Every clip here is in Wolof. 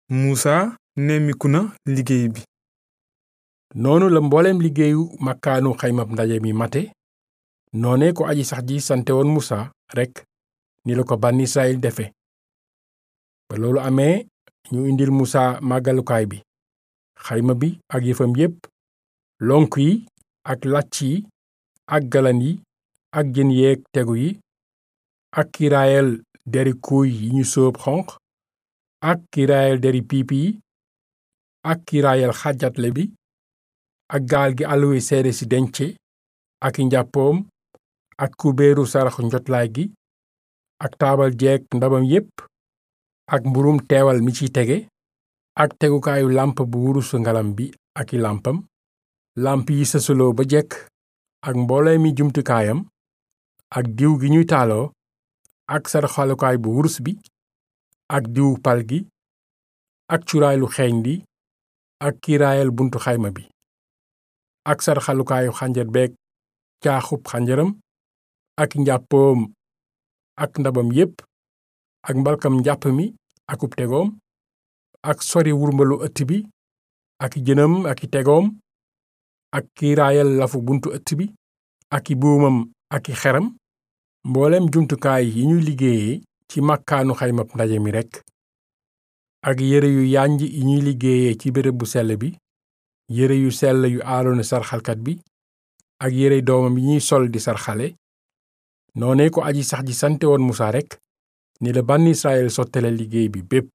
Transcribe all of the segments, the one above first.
Musaa nemmiku na liggéey bi noonu la mbooleem liggéeyu makkaanu xaymab ndaje mi mate noone ko aji sax ji sante woon musa rekk ni la ko bànn israyil defe ba loolu amee ñu indil musa màggalukaay bi xayma bi ak yëfam yépp lonk yi ak làcc yi ak galan yi ak jën yeeg tegu yi ak kiiraayal deri kuuy yi ñu sóob xonq ak kiiraayal deri piipi yi ak kiiraayal xàjjatle bi ak gaal gi alluwe seede si dence ak i njàppoom ak kubéeru saraxu njotlaay gi ak taabal jeeg ndabam yépp ak mburum teewal mi ci tege ak tegukaayu làmp bu wurusu ngalam bi ak i làmpam làmp yi sësaloo ba jekk ak mboolee mi jumtukaayam ak diw gi ñuy taaloo ak saraxalukaay bu wurus bi ak diwu pal gi ak cuuraay lu xeeñ li ak kiiraayal buntu xayma bi ak saraxalukaayu xànjar beeg caaxub xànjaram ak njàppoom ak ndabam yépp ak mbalkam njàpp mi akub tegoom ak sori wurmbalu ëtt bi ak jënam ak i tegoom ak kiiraayal lafu buntu ëtt bi ak i buumam ak i xeram mboolem jumtukaay yi ñuy liggéeye ci màkkaanu xaymab ndaje mi rekk ak yére yu yànj yi ñuy liggéeye ci béréb bu sell bi yére yu sell yu aaroona sarxalkat bi ak yére doomam yi ñuy sol di sarxale noone ko aji sax ji sante woon musa rekk ni la bànn israyil sottale liggéey bi bépp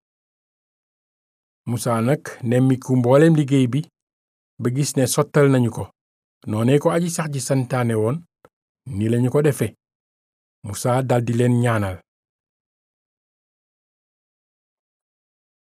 musa nag nemmiku mbooleem liggéey bi ba gis ne sottal nañu ko noone ko aji sax ji santaane woon ni lañu ko defe musa daldi leen ñaanal